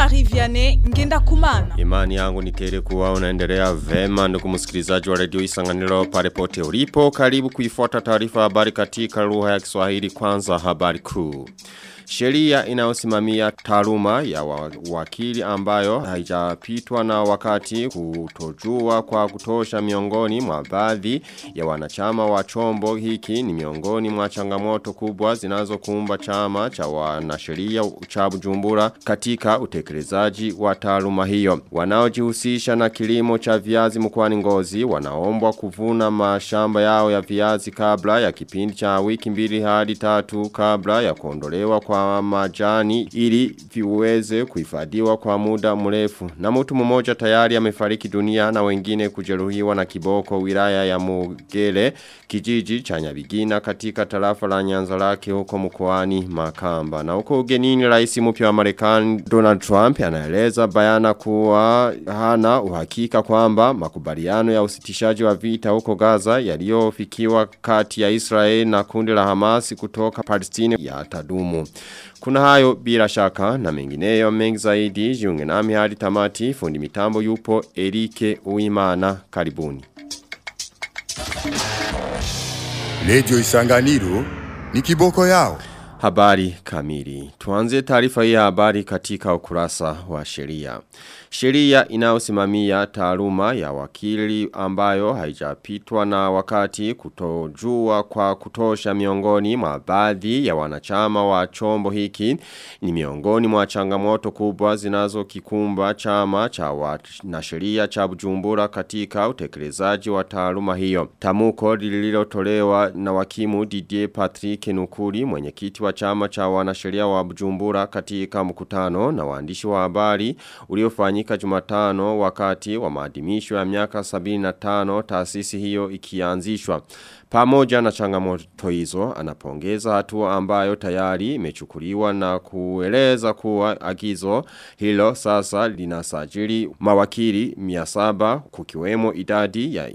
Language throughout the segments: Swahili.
Jean-Marie Vianney ngenda kumana. Imani yangu ni tele kuwa unaendelea vema ndugu msikilizaji wa redio Isanganiro pale pote ulipo. Karibu kuifuata taarifa habari katika lugha ya Kiswahili kwanza habari kuu. Sheria inayosimamia taaluma ya wa, wakili ambayo haijapitwa na wakati kutojua kwa kutosha miongoni mwa baadhi ya wanachama wa chombo hiki ni miongoni mwa changamoto kubwa zinazokumba chama cha wanasheria cha Bujumbura katika utekelezaji wa taaluma hiyo. Wanaojihusisha na kilimo cha viazi mkoani Ngozi wanaombwa kuvuna mashamba yao ya viazi kabla ya kipindi cha wiki mbili hadi tatu kabla ya kuondolewa kwa majani ili viweze kuhifadhiwa kwa muda mrefu. Na mtu mmoja tayari amefariki dunia na wengine kujeruhiwa na kiboko wilaya ya Mugere kijiji cha Nyabigina katika tarafa la Nyanza lake huko mkoani Makamba. Na huko ugenini rais mpya wa Marekani Donald Trump anaeleza bayana kuwa hana uhakika kwamba makubaliano ya usitishaji wa vita huko Gaza yaliyofikiwa kati ya Israel na kundi la Hamas kutoka Palestina yatadumu. Kuna hayo bila shaka na mengineyo mengi zaidi jiunge nami hadi tamati fundi mitambo yupo Erike Uimana karibuni. Radio Isanganiro ni kiboko yao. Habari kamili. Tuanze taarifa hii habari katika ukurasa wa sheria. Sheria inayosimamia taaluma ya wakili ambayo haijapitwa na wakati kutojua kwa kutosha miongoni mwa baadhi ya wanachama wa chombo hiki ni miongoni mwa changamoto kubwa zinazokikumba chama cha wanasheria cha Bujumbura katika utekelezaji wa taaluma hiyo. Tamuko lililotolewa na wakimu Didier Patrick Nukuri mwenyekiti wa chama cha wanasheria wa Bujumbura katika mkutano na waandishi wa habari uliofanyika Jumatano wakati wa maadhimisho ya miaka 75 taasisi hiyo ikianzishwa. Pamoja na changamoto hizo anapongeza hatua ambayo tayari imechukuliwa na kueleza kuwa agizo hilo sasa linasajili mawakili 700 kukiwemo idadi ya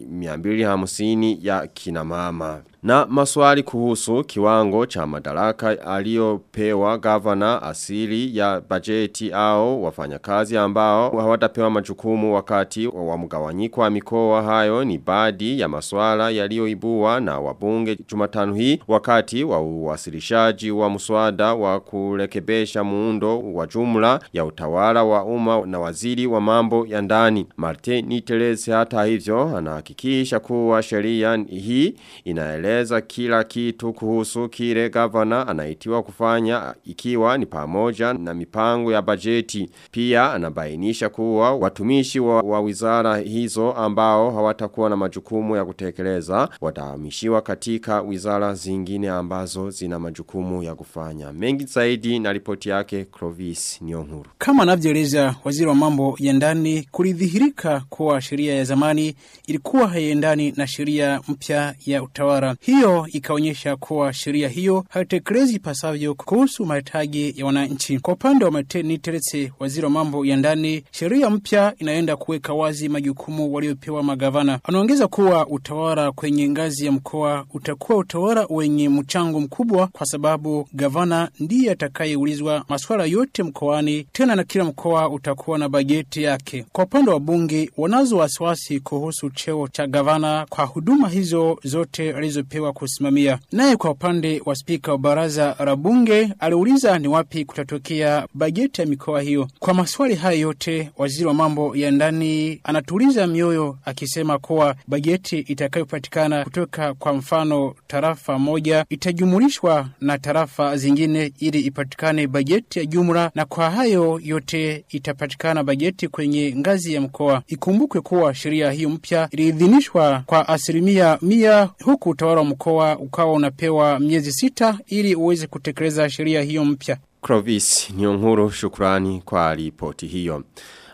250 ya kinamama. Na maswali kuhusu kiwango cha madaraka aliyopewa gavana asili ya bajeti au wafanyakazi ambao hawatapewa majukumu wakati wa mgawanyiko wa mikoa hayo ni baadhi ya maswala yaliyoibua na wabunge Jumatano hii wakati wa uwasilishaji wa mswada wa kurekebesha muundo wa jumla ya utawala wa umma na waziri wa mambo ya ndani. Martin Niteles hata hivyo anahakikisha kuwa sheria hii inaeleza kila kitu kuhusu kile gavana anaitiwa kufanya ikiwa ni pamoja na mipango ya bajeti. Pia anabainisha kuwa watumishi wa, wa wizara hizo ambao hawatakuwa na majukumu ya kutekeleza watahamishiwa katika wizara zingine ambazo zina majukumu ya kufanya. Mengi zaidi na ripoti yake Clovis Nyonguru. Kama anavyoeleza waziri wa mambo ya ndani kulidhihirika kuwa sheria ya zamani ilikuwa haiendani na sheria mpya ya utawala. Hiyo ikaonyesha kuwa sheria hiyo haitekelezi pasavyo kuhusu mahitaji ya wananchi. Kwa upande wa Mateni Teretse, waziri wa mambo ya ndani, sheria mpya inaenda kuweka wazi majukumu waliopewa magavana. Anaongeza kuwa utawala kwenye ngazi ya mkoa utakuwa utawala wenye mchango mkubwa, kwa sababu gavana ndiye atakayeulizwa masuala yote mkoani, tena na kila mkoa utakuwa na bajeti yake. Kwa upande wa bunge, wanazo wasiwasi kuhusu cheo cha gavana kwa huduma hizo zote alizopewa kusimamia. Naye kwa upande wa spika wa baraza la bunge aliuliza ni wapi kutatokea bajeti ya mikoa hiyo. Kwa maswali hayo yote, waziri wa mambo ya ndani anatuliza mioyo akisema kuwa bajeti itakayopatikana kutoka kwa mfano tarafa moja itajumulishwa na tarafa zingine ili ipatikane bajeti ya jumla, na kwa hayo yote itapatikana bajeti kwenye ngazi ya mkoa. Ikumbukwe kuwa sheria hiyo mpya iliidhinishwa kwa asilimia mia huku utawala wa mkoa ukawa unapewa miezi sita ili uweze kutekeleza sheria hiyo mpya. Clovis Nyonguru shukrani kwa ripoti hiyo.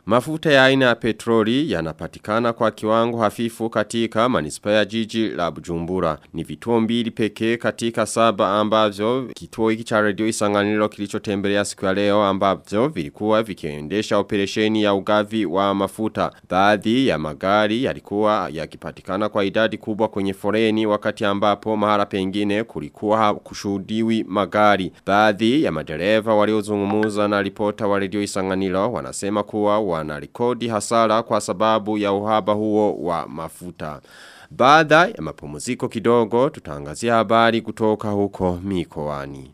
Mafuta ya aina ya petroli yanapatikana kwa kiwango hafifu katika manispa ya jiji la Bujumbura. Ni vituo mbili pekee katika saba ambavyo kituo hiki cha radio isanganiro kilichotembelea siku ya leo ambavyo vilikuwa vikiendesha operesheni ya ugavi wa mafuta. Baadhi ya magari yalikuwa yakipatikana kwa idadi kubwa kwenye foreni wakati ambapo mahala pengine kulikuwa kushuhudiwi magari. Baadhi ya madereva waliozungumuza na ripota wa radio isanganiro wanasema kuwa wanarekodi hasara kwa sababu ya uhaba huo wa mafuta. Baada ya mapumziko kidogo tutaangazia habari kutoka huko mikoani.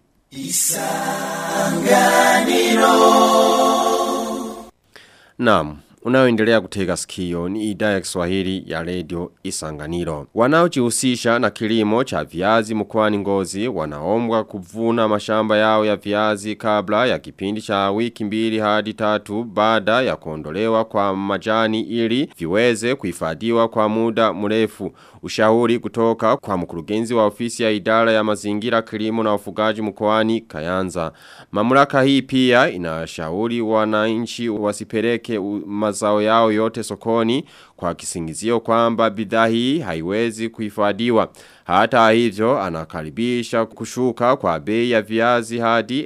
Naam, unaoendelea kutega sikio ni idhaa ya Kiswahili ya Radio Isanganiro. Wanaojihusisha na kilimo cha viazi mkoani Ngozi wanaombwa kuvuna mashamba yao ya viazi kabla ya kipindi cha wiki mbili hadi tatu baada ya kuondolewa kwa majani ili viweze kuhifadhiwa kwa muda mrefu. Ushauri kutoka kwa mkurugenzi wa ofisi ya idara ya mazingira kilimo na ufugaji mkoani Kayanza. Mamlaka hii pia inashauri wananchi wasipeleke mazao yao yote sokoni kwa kisingizio kwamba bidhaa hii haiwezi kuhifadhiwa. Hata hivyo anakaribisha kushuka kwa bei ya viazi hadi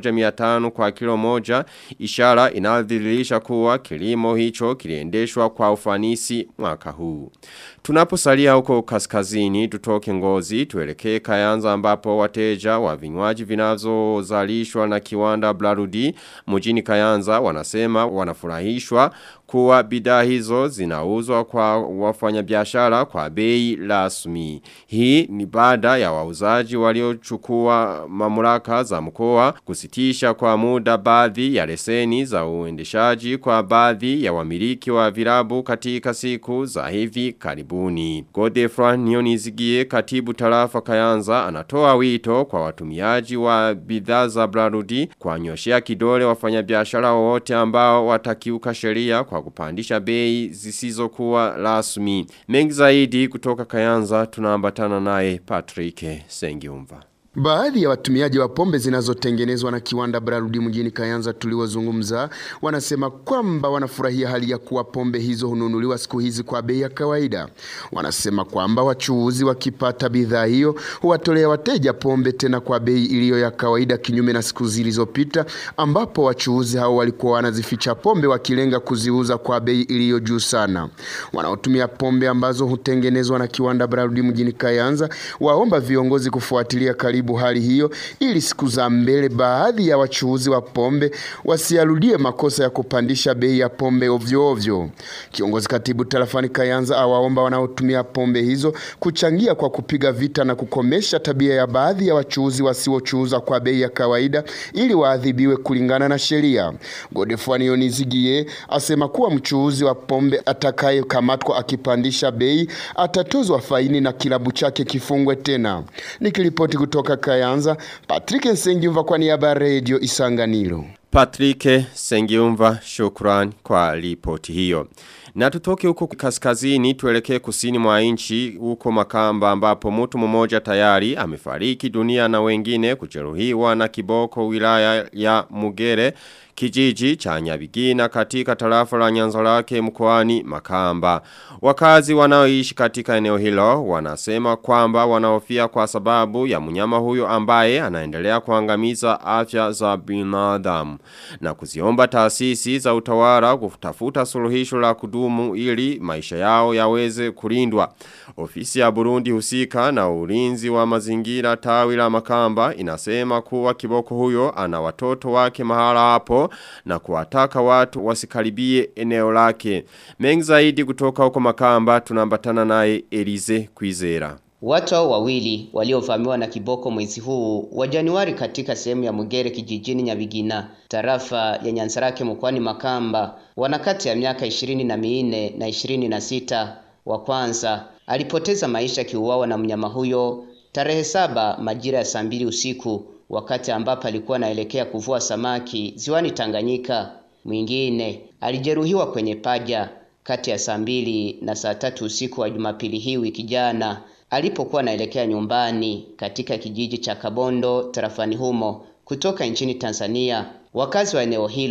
1500 kwa kilo moja ishara inadhihirisha kuwa kilimo hicho kiliendeshwa kwa ufanisi mwaka huu. Tunaposalia huko kaskazini tutoke ngozi tuelekee kayanza ambapo wateja wa vinywaji vinazozalishwa na kiwanda Blarudi mjini Kayanza wanasema wanafurahishwa kuwa bidhaa hizo zinauzwa kwa wafanyabiashara kwa bei rasmi. Hii ni baada ya wauzaji waliochukua mamlaka za mkoa kusitisha kwa muda baadhi ya leseni za uendeshaji kwa baadhi ya wamiliki wa virabu katika siku za hivi karibuni. Godefran Nionizigie katibu tarafa Kayanza anatoa wito kwa watumiaji wa bidhaa za Blarudi kwa nyoshea kidole wafanyabiashara wote ambao watakiuka sheria kwa kupandisha bei zisizokuwa rasmi. Mengi zaidi kutoka Kayanza tunaambatana naye Patrick Sengiumva. Baadhi ya watumiaji wa pombe zinazotengenezwa na kiwanda Brarudi mjini Kayanza tuliozungumza wanasema kwamba wanafurahia hali ya kuwa pombe hizo hununuliwa siku hizi kwa bei ya kawaida. Wanasema kwamba wachuuzi wakipata bidhaa hiyo huwatolea wateja pombe tena kwa bei iliyo ya kawaida, kinyume na siku zilizopita ambapo wachuuzi hao walikuwa wanazificha pombe wakilenga kuziuza kwa bei iliyo juu sana. Wanaotumia pombe ambazo hutengenezwa na kiwanda Brarudi mjini Kayanza waomba viongozi kufuatilia karibu hali hiyo ili siku za mbele baadhi ya wachuuzi wa pombe wasiarudie makosa ya kupandisha bei ya pombe ovyo ovyo. Kiongozi katibu tarafani Kayanza awaomba wanaotumia pombe hizo kuchangia kwa kupiga vita na kukomesha tabia ya baadhi ya wachuuzi wasiochuuza kwa bei ya kawaida ili waadhibiwe kulingana na sheria. Godefroid Nionizigie asema kuwa mchuuzi wa pombe atakayekamatwa akipandisha bei atatozwa faini na kilabu chake kifungwe tena. Nikiripoti kutoka Kayanza, Patrick Nsengiumva kwa niaba ya Radio Isanganiro. Patrick Sengiumva shukran kwa ripoti hiyo. Na tutoke huko kaskazini tuelekee kusini mwa nchi huko Makamba ambapo mtu mmoja tayari amefariki dunia na wengine kujeruhiwa na kiboko wilaya ya Mugere kijiji cha Nyabigina katika tarafa la Nyanzarake mkoani Makamba. Wakazi wanaoishi katika eneo hilo wanasema kwamba wanahofia kwa sababu ya mnyama huyo ambaye anaendelea kuangamiza afya za binadamu na kuziomba taasisi za utawala kutafuta suluhisho la kudumu ili maisha yao yaweze kulindwa. Ofisi ya Burundi husika na ulinzi wa mazingira tawi la Makamba inasema kuwa kiboko huyo ana watoto wake mahala hapo na kuwataka watu wasikaribie eneo lake. Mengi zaidi kutoka huko Makamba tunambatana naye Elize Kwizera. Watu hao wawili waliovamiwa na kiboko mwezi huu wa Januari katika sehemu ya Mugere kijijini Nyabigina, tarafa ya Nyanzarake mkoani Makamba, wana kati ya miaka ishirini na minne na ishirini na sita. Wa kwanza alipoteza maisha kiuawa na mnyama huyo tarehe saba majira ya saa mbili usiku wakati ambapo alikuwa anaelekea kuvua samaki ziwani Tanganyika. Mwingine alijeruhiwa kwenye paja kati ya saa mbili na saa tatu usiku wa Jumapili hii wiki jana alipokuwa anaelekea nyumbani katika kijiji cha Kabondo tarafani humo kutoka nchini Tanzania. Wakazi wa eneo hilo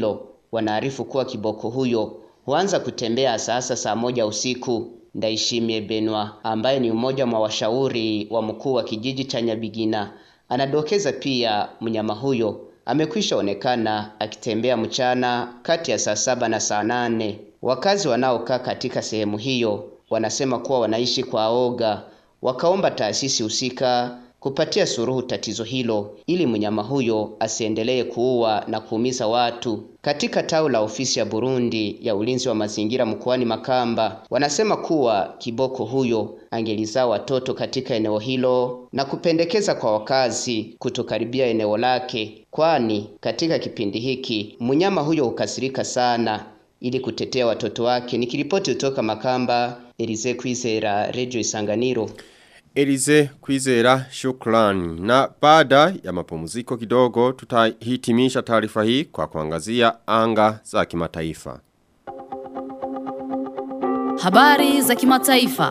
wanaarifu kuwa kiboko huyo huanza kutembea sasa saa moja usiku. Ndaishimie Benwa ambaye ni mmoja mwa washauri wa mkuu wa kijiji cha Nyabigina anadokeza pia mnyama huyo amekwisha onekana akitembea mchana kati ya saa saba na saa nane. Wakazi wanaokaa katika sehemu hiyo wanasema kuwa wanaishi kwa oga, wakaomba taasisi husika kupatia suruhu tatizo hilo ili mnyama huyo asiendelee kuua na kuumiza watu. Katika tao la ofisi ya Burundi ya ulinzi wa mazingira mkoani Makamba, wanasema kuwa kiboko huyo angelizaa watoto katika eneo hilo na kupendekeza kwa wakazi kutokaribia eneo lake, kwani katika kipindi hiki mnyama huyo hukasirika sana. Ili kutetea watoto wake, nikiripoti kutoka Makamba, Elize Kwizera, Radio Isanganiro. Elize Kwizera shukrani. Na baada ya mapumziko kidogo tutahitimisha taarifa hii kwa kuangazia anga za kimataifa. Habari za kimataifa.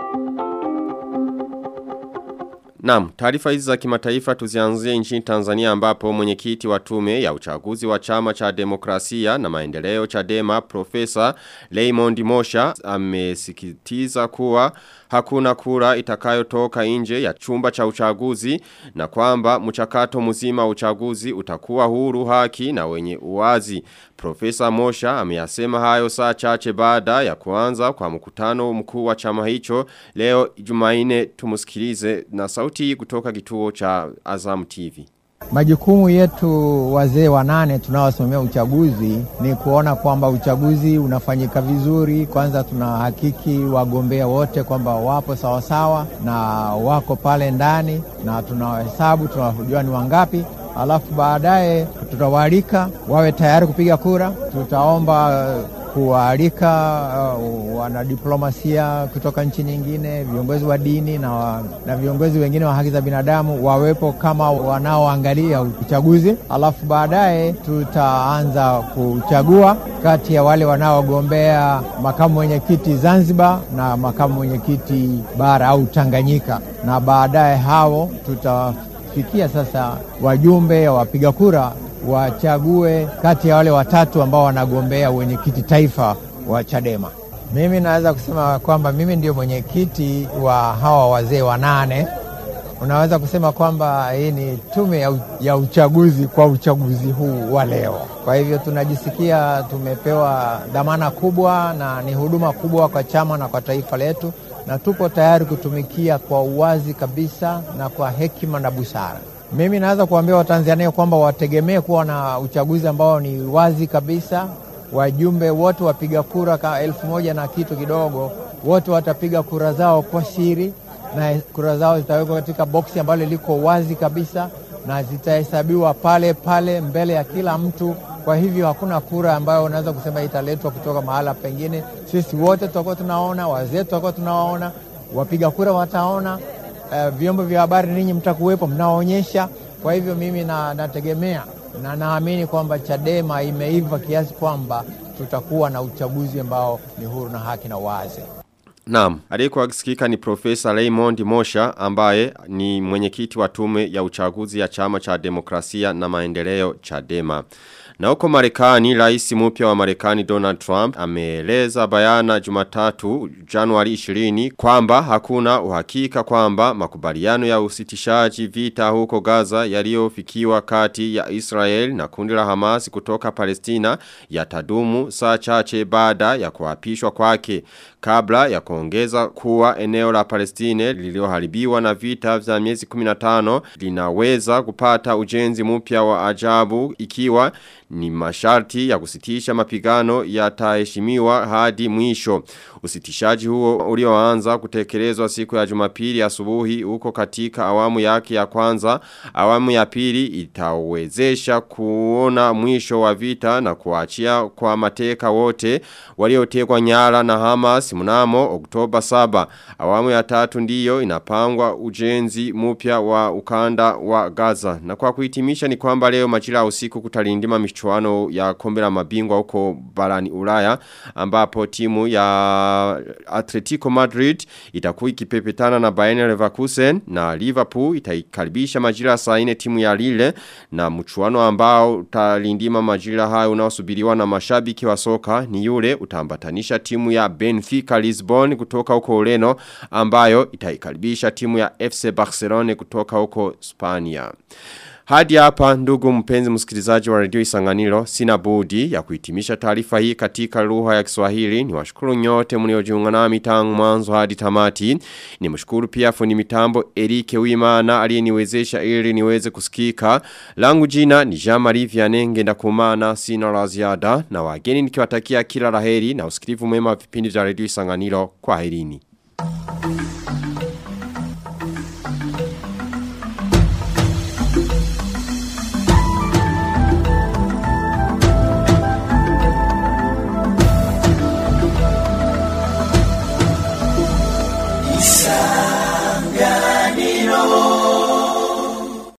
Naam, taarifa hizi za kimataifa tuzianzie nchini Tanzania ambapo mwenyekiti wa tume ya uchaguzi wa chama cha demokrasia na maendeleo Chadema Profesa Raymond Mosha amesikitiza kuwa hakuna kura itakayotoka nje ya chumba cha uchaguzi na kwamba mchakato mzima wa uchaguzi utakuwa huru haki na wenye uwazi. Profesa Mosha ameyasema hayo saa chache baada ya kuanza kwa mkutano mkuu wa chama hicho leo Jumaine tumusikilize na sauti kutoka kituo cha Azam TV. Majukumu yetu wazee wanane tunaosimamia uchaguzi ni kuona kwamba uchaguzi unafanyika vizuri. Kwanza tunahakiki wagombea wote kwamba wapo sawasawa na wako pale ndani, na tunawahesabu, tunajua ni wangapi alafu baadaye tutawaalika wawe tayari kupiga kura. Tutaomba kuwaalika uh, wanadiplomasia kutoka nchi nyingine, viongozi wa dini na, wa, na viongozi wengine wa haki za binadamu wawepo kama wanaoangalia uchaguzi. Alafu baadaye tutaanza kuchagua kati ya wale wanaogombea makamu mwenyekiti Zanzibar na makamu mwenyekiti bara au Tanganyika, na baadaye hao tuta fikia sasa wajumbe wapiga kura wachague kati ya wale watatu ambao wanagombea wenyekiti taifa wa Chadema. Mimi naweza kusema kwamba mimi ndio mwenyekiti wa hawa wazee wanane. Unaweza kusema kwamba hii ni tume ya, ya uchaguzi kwa uchaguzi huu wa leo. Kwa hivyo tunajisikia tumepewa dhamana kubwa na ni huduma kubwa kwa chama na kwa taifa letu, na tupo tayari kutumikia kwa uwazi kabisa na kwa hekima na busara. Mimi naweza kuambia Watanzania kwamba wategemee kuwa na uchaguzi ambao ni wazi kabisa. Wajumbe wote wapiga kura ka elfu moja na kitu kidogo, wote watapiga kura zao kwa siri, na kura zao zitawekwa katika boksi ambalo liko wazi kabisa na zitahesabiwa pale pale mbele ya kila mtu. Kwa hivyo hakuna kura ambayo unaweza kusema italetwa kutoka mahala pengine. Sisi wote tutakuwa tunaona, wazee tutakuwa tunawaona, wapiga kura wataona, uh, vyombo vya habari ninyi mtakuwepo mnaonyesha. Kwa hivyo mimi na, nategemea na naamini kwamba Chadema imeiva kiasi kwamba tutakuwa na uchaguzi ambao ni huru na haki na wazi. Naam, aliyekuwa akisikika ni Profesa Raymond Mosha ambaye ni mwenyekiti wa tume ya uchaguzi ya chama cha demokrasia na maendeleo Chadema. Na huko Marekani, rais mpya wa Marekani Donald Trump ameeleza bayana Jumatatu Januari 20 kwamba hakuna uhakika kwamba makubaliano ya usitishaji vita huko Gaza yaliyofikiwa kati ya Israel na kundi la Hamas kutoka Palestina yatadumu saa chache baada ya kuapishwa kwake kabla ya kuongeza kuwa eneo la Palestine lilioharibiwa na vita vya miezi 15 linaweza kupata ujenzi mpya wa ajabu ikiwa ni masharti ya kusitisha mapigano yataheshimiwa hadi mwisho. Usitishaji huo ulioanza kutekelezwa siku ya Jumapili asubuhi huko katika awamu yake ya kwanza, awamu ya pili itawezesha kuona mwisho wa vita na kuachia kwa mateka wote waliotekwa nyara na Hamas mnamo Oktoba 7. Awamu ya tatu ndiyo inapangwa ujenzi mpya wa ukanda wa Gaza. Na kwa kuhitimisha ni kwamba leo majira ya usiku kutalindima mishtu michuano ya kombe la mabingwa huko barani Ulaya ambapo timu ya Atletico Madrid itakuwa ikipepetana na Bayern Leverkusen na Liverpool itaikaribisha majira saa 4 timu ya Lille na mchuano ambao utalindima majira hayo unaosubiriwa na mashabiki wa soka ni yule utaambatanisha timu ya Benfica Lisbon kutoka huko Ureno ambayo itaikaribisha timu ya FC Barcelona kutoka huko Spania. Hadi hapa ndugu mpenzi msikilizaji wa redio Isanganiro sina budi ya kuhitimisha taarifa hii katika lugha ya Kiswahili. Ni washukuru nyote mliojiunga nami tangu mwanzo hadi tamati. Ni mshukuru pia fundi mitambo Erike Wimana aliyeniwezesha ili niweze kusikika. Langu jina ni Jean-Marie Vianney Ngendakumana sina la ziada na wageni nikiwatakia kila laheri na usikilivu mwema wa vipindi vya redio Isanganiro. Kwaherini.